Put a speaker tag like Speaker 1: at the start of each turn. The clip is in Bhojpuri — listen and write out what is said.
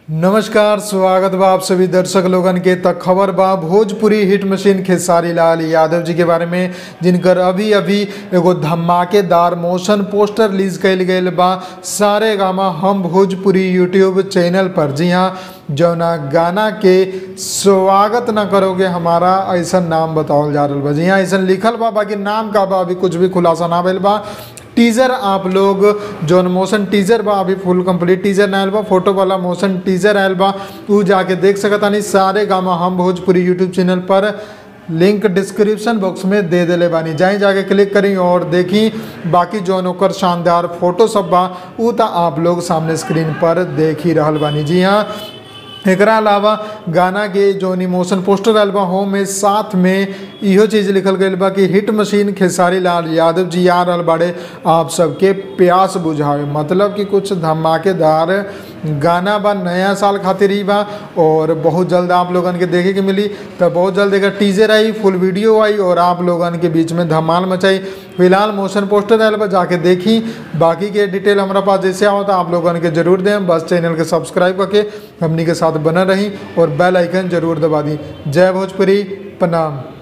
Speaker 1: नमस्कार स्वागत बा आप सभी दर्शक लोगन के तक खबर बा भोजपुरी हिट मशीन खेसारी लाल यादव जी के बारे में जिनकर अभी अभी एगो धमाकेदार मोशन पोस्टर रिलीज कैल गईल बा सारे गामा हम भोजपुरी यूट्यूब चैनल पर जी हाँ जौना गाना के स्वागत न करोगे हमारा ऐसा नाम बतावल जा रहा बा जी हाँ ऐसा लिखल बा बाकी नाम का बा अभी कुछ भी खुलासा ना भइल बा टीजर आप लोग जौन मोशन टीजर बा अभी फुल कंप्लीट टीजर ना आयल बा फोटो वाला मोशन टीजर आयल बा उ जाके देख सकतानी Saregama Hum Bhojpuri YouTube channel पर लिंक डिस्क्रिप्शन बॉक्स में दे देले बानी जाई जाके क्लिक करी और देखी बाकी जौन ओकर शानदार फोटो सब बा उ त आप लोग सामने स्क्रीन पर देख ही रहल बानी जी हाँ एकरा अलावा गाना के जौन इमोशन पोस्टर आयल बा हो में साथ में इहो चीज़ लिखल गईल बा कि हिट मशीन खेसारी लाल यादव जी आ रहल बाड़े आप सबके प्यास बुझावे मतलब कि कुछ धमाकेदार गाना बा नया साल खातिर ही बा और बहुत जल्द आप लोगन के देखे के मिली तो बहुत जल्द एकर टीजर आई फुल वीडियो आई और आप लोगन के बीच में धमाल मचाई फिलहाल मोशन पोस्टर आयल बा जाके देखी बाकी के डिटेल हमारा पास जैसे आवता आप लोगन के जरूर दें बस चैनल के सब्सक्राइब करके हमनी के साथ बना रही और बेल आइकन जरूर दबा दी जय भोजपुरी प्रणाम